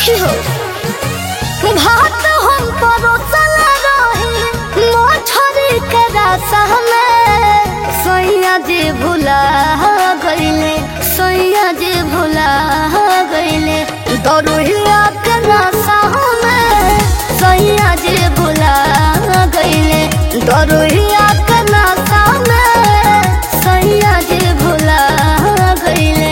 सखी हो भात हम परोसल रही मछरी के रसा में सैया जी भुला गईले सैया जी भुला गईले दरुहिया के नशा में सैया जी भुला गईले दरुहिया के नशा में सैया जी भुला गईले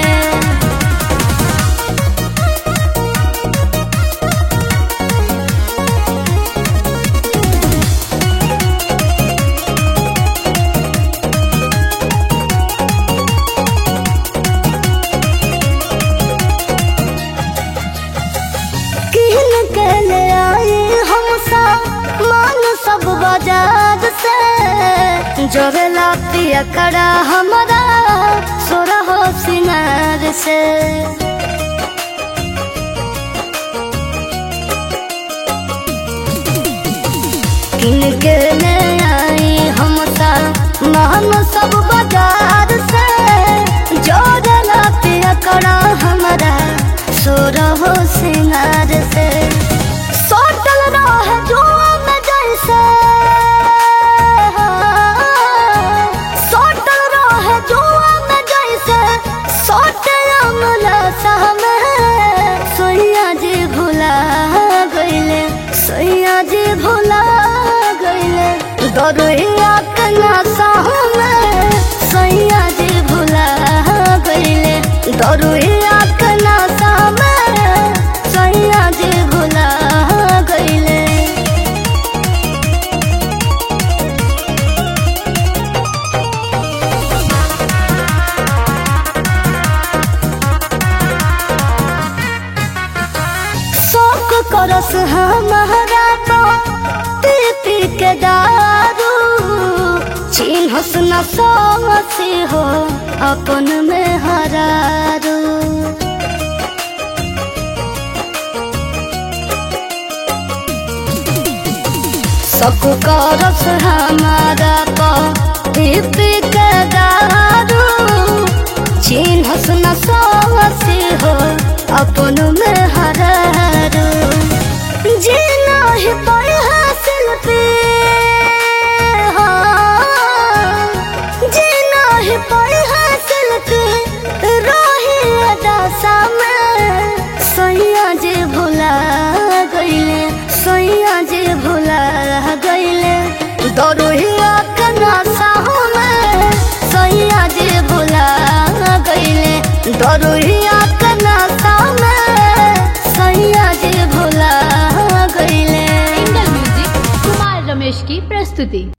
किन के ले आए हम मान सब बाजार से जोरेला पिया करा हमारा सोरा हो सिंगार से किन के ले आए हम मान सब बाजार से जोरेला पिया करा हमारा सोरा हो सिंगार से सोटल रहे जुआ में जैसे सोटल रहे जुआ में जैसे सोटे अमला सहमे सोया जी भुला गईले सोया जी भुला गईले दरुहिया के नशा में सोया जी भुला गईले दरुहिया के नशा में सोया जी भुला गईले शौक करस हमारा तो पी पी के दारू चिन्हस न सोसी हो अपन में हरारू शौक करस हमारा तो पी पी के दारू चिन्हस न सोसी हो अपन में हरारू जीना ही पर हासिल पे हाँ, जीना ही पर हासिल पे रही अदासा में सैया जे भुला गईले सैया जे भुला गईले दरुहिया के नशा में सैया जे भुला गईले दरुहिया के नशा में सैया जे भुला गईले इंगल म्यूजिक कुमार रमेश की प्रस्तुति